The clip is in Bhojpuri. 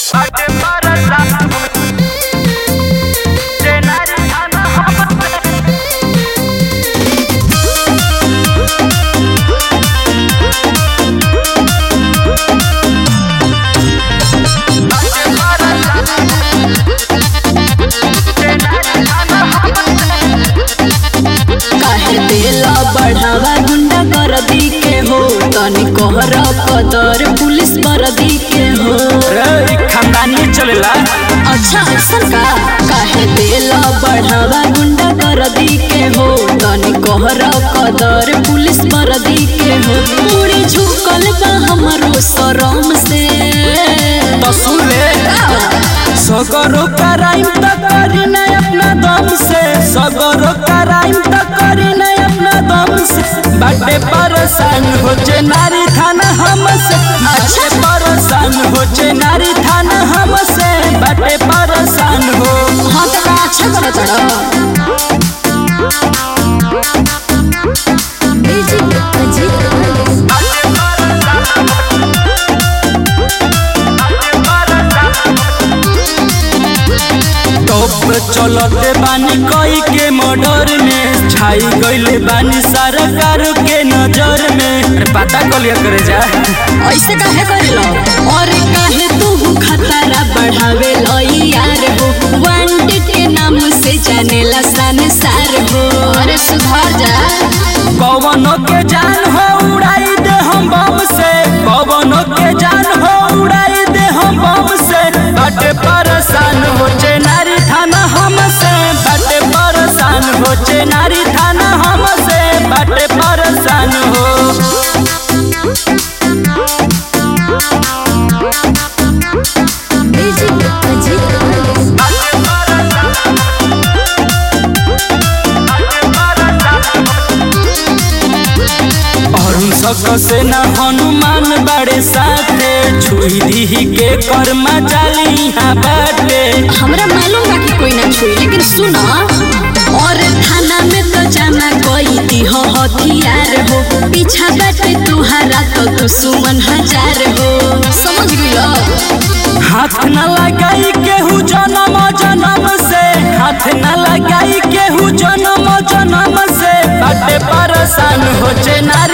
काहे देला बढ़ावा गुंडा कर दी के हो तनी कोहर कदर पुलिस पर दी के हो रे खानदानी चलेला अच्छा ऐसन का काहे देला बढ़ावा गुंडा कर दी के हो तनी कोहर कदर पुलिस पर दी के हो मुड़ी झुकल बा हमरो शरम से तो सुन ले सगरो कराइम त करी न अपना दम से सगरो कराइम त करी न अपना दम से बाटे परेशान हो जे नारी थाना हमसे अच्छे परेशान हो जे नारी थाना हमसे बाटे परेशान हो हाँ तो का अच्छा करत रहा टॉप चलते बानी कई के मर्डर में छाई गईले बानी सरकार के नजर में अरे पता कलिया करे जा ऐसे काहे करेलो और काहे तू खतरा बढ़ावे लो यार हो वांटेड के नाम से जानेला संसार हो अरे सुधार जा पवनों के जान हो उड़ाई दे हम बम से पवनों के जान हो उड़ाई दे हम बम से बाटे परेशान हो चे नारी थाना हमसे बाटे परेशान हो चे नारी थाना हमसे बाटे परेशान हो अरुण सक से न हनुमान बड़े साथे छुई दी के कर्मा चाली यहाँ बाटे हमरा मालूम बा कि कोई ना छुई लेकिन सुनो और थाना में तो जाना कोई दी हो हथियार हो पीछा बाटे तुहारा तो दुश्मन हजार हो समझ गइलो हाथ न लगाई केहू जन्म जन्म से हाथ न लगाई केहू जन्म जन्म से बाटे परेशान हो चे नारी